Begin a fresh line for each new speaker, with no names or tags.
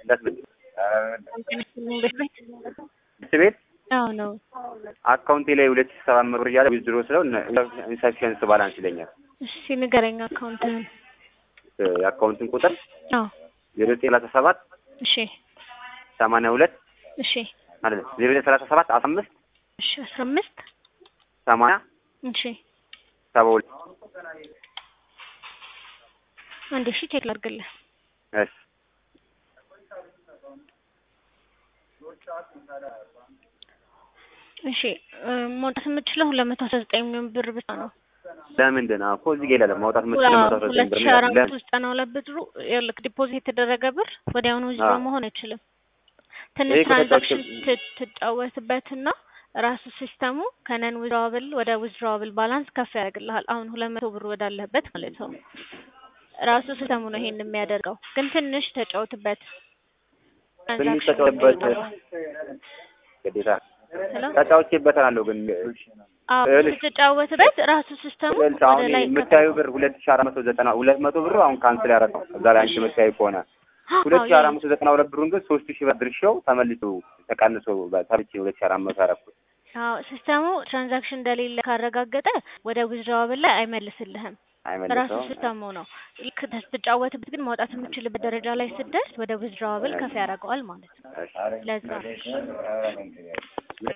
እንዳትመልስ
ቤት ቤት
ስ ቤት
አዎ ነው።
አካውንቴ ላይ ሁለት ሺህ ሰባት መቶ ብር እያለ ዊዝድሮ ስለው ኢንሰፊሽንስ ባላንስ ይለኛል።
እሺ ንገረኝ አካውንትህን።
የአካውንትን ቁጥር
አዎ
ዜሮ ዘጠኝ ሰላሳ ሰባት
እሺ
ሰማንያ ሁለት
እሺ
ማለት ነው ዜሮ ዘጠኝ ሰላሳ ሰባት አስራ አምስት
እሺ አስራ አምስት
ሰማንያ
እሺ
ሰባ ሁለት
አንዴ እሺ ቼክ ላድርግልህ።
እሺ
እሺ እ መውጣት የምትችለው ሁለት መቶ አስራ ዘጠኝ ሚሊዮን ብር ብቻ ነው።
ለምንድን ነው እኮ እዚህ ጋር ይላል ማውጣት የምትችለው መቶ አስራ ዘጠኝ
ሁለት
ብር
ሺህ አራት
ይላል።
መቶ ዘጠና ሁለት ብሩ ይኸውልህ ዲፖዚት የተደረገ ብር ወዲያውኑ ዊዝድሮ
አዎ።
መሆን አይችልም። ትንሽ
ይሄ እኮ
ትራንዛክሽን
ተጫውቼ-
ት- ትጫወትበትና ራሱ ሲስተሙ ከነን ዊዝድሮዋብል ወደ ዊዝድሮዋብል ባላንስ ከፍ ያደርግልሃል። አሁን ሁለት መቶ ብር ወዳለበት ማለት ነው። ራሱ ሲስተሙ ነው ይሄን የሚያደርገው። ግን ትንሽ ተጫወትበት።
ትንሽ
ትራንዛክሽን
ተጫውቼበት
ይወጣል።
ግዴታ
ሄሎ?
ተጫውቼበታለሁ ግን
አዎ
ይኸውልሽ፣
ስትጫወትበት ራሱ ሲስተሙ
ይኸውልሽ
ወደ
አሁን
ላይ
የምታዩ ብር ሁለት ሺህ አራት መቶ ዘጠና ሁለት መቶ ብር አሁን ካንስል ያደረገው እዛ ላይ አንቺ የምታዩ ከሆነ ሁለት ሺህ አራት መቶ ዘጠና ሁለት ብሩን ግን ሶስት ሺህ ብር ድርሻው ተመልሶ ተቀንሶ ተብቼ ሁለት ሺህ አራት መቶ ያደረኩት
አዎ ሲስተሙ ትራንዛክሽን እንደሌለ ካረጋገጠ ወደ ዊዝድሮዋብል ላይ አይመልስልህም። ራሱ
አይመልሰውም።
ሲስተሙ ነው። ልክ ስትጫወትበት ግን ማውጣት የምትችልበት ደረጃ ላይ ስትደርስ ወደ ዊዝድሮዋብል ከፍ ያደርገዋል ማለት ነው።
እሺ።
ለዛ ነው።